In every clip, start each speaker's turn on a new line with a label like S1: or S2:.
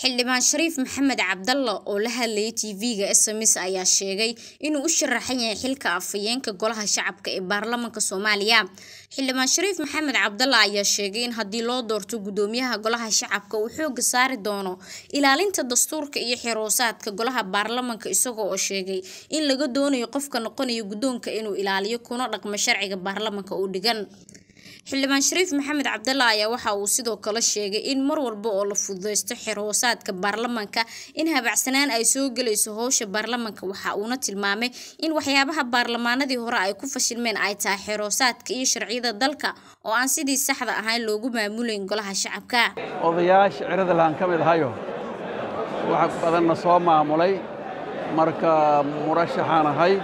S1: xildhibaan shariif maxamed cabdalla oo la hadlayay tv-ga sms ayaa sheegay inuu u sharaxan yahay xilka afhayeenka golaha shacabka ee baarlamaanka soomaaliya xildhibaan shariif maxamed cabdalla ayaa sheegay in haddii loo doorto gudoomiyaha golaha shacabka uu xooga saari doono ilaalinta dastuurka iyo xiroosaadka golaha baarlamaanka isagoo oo sheegay in laga doonayo qofka noqonaya guddoonka inuu ilaaliyo kuna dhaqmo sharciga baarlamaanka u dhigan xildhibaan shariif maxamed cabdalla ayaa waxa uu sidoo kale sheegay in mar walba oo la fududeysto xerhoosaadka baarlamaanka in habacsanaan ay soo gelayso howsha baarlamaanka waxa uuna tilmaamay in waxyaabaha baarlamaanadii hore ay ku fashilmeen ay tahay xerhoosaadka iyo sharciyada dalka oo aan sidii saxda ahayn loogu maamulayn golaha shacabka
S2: odayaasha ciradalaan ka mid ahayo wax badanna soo maamulay marka murashaxaan ahay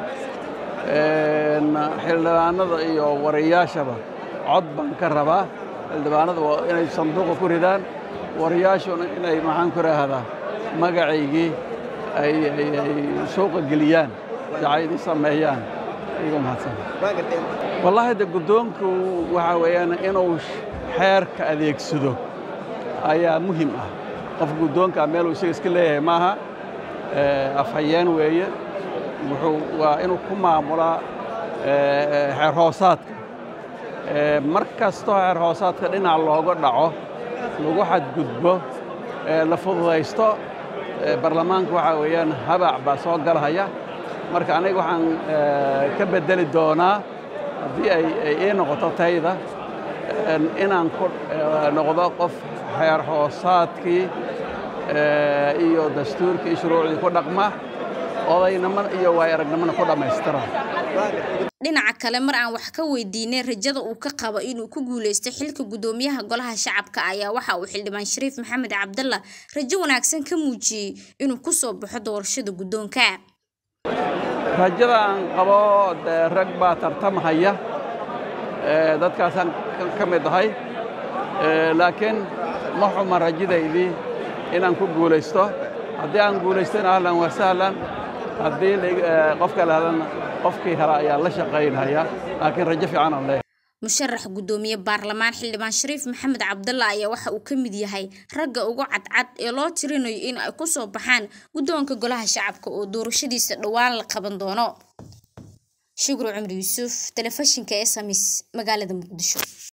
S2: xildhibaanada iyo wariyaashaba cod baan ka rabaa xildhibaanada waa inay sanduuqa ku ridaan wariyaashuna inay maxaan ku raahdaa magacaygii ay suuqa geliyaan dacaydii sameeyaan igu mahadsan wallaahi de guddoonku waxaa weeyaan inuu xeerka adeegsado ayaa muhim ah qof guddoonkaa meeluu isaga iska leeyahay maaha afhayeen weeye wuxuu waa inuu ku maamulaa xeer hoosaadka mar kastoo xeer hoosaadka dhinac looga dhaco lagu xadgudbo la fududaysto baarlamaanka waxaa weeyaan habac baa soo galahaya marka aniga waxaan ka beddeli doonaa haddii ay ii noqoto tayda inaan ku noqdo qof xeer hoosaadkii iyo dastuurkii shuruucdii ku dhaqma odaynimo iyo waay aragnimona ku dhammaystira
S1: dhinaca kale mar aan wax ka weydiinay rajada uu ka qabo inuu ku guuleysto xilka gudoomiyaha golaha shacabka ayaa waxa uu xildhibaan shariif maxamed cabdalla rajo wanaagsan ka muujiyey inuu ku soo baxo doorashada guddoonka
S2: rajada aan qabo dee rag baa tartamhaya dadkaasaan ka mid ahay laakiin ma xuma rajadaydii inaan ku guulaysto haddii aan guulaystana ahlan waa sahlan haddii qofka lahadana qofkii hela ayaa la shaqaynaya laakiin rajo fiican aan leeyahay
S1: musharax guddoomiye baarlamaan xildhibaan shariif maxamed cabdalla ayaa waxa uu ka mid yahay ragga ugu cadcad ee loo tirinayo in ay ku soo baxaan guddoonka golaha shacabka oo doorashadiisa dhowaan la qaban doono shukru cumri yuusuf telefishinka sms magaalada muqdisho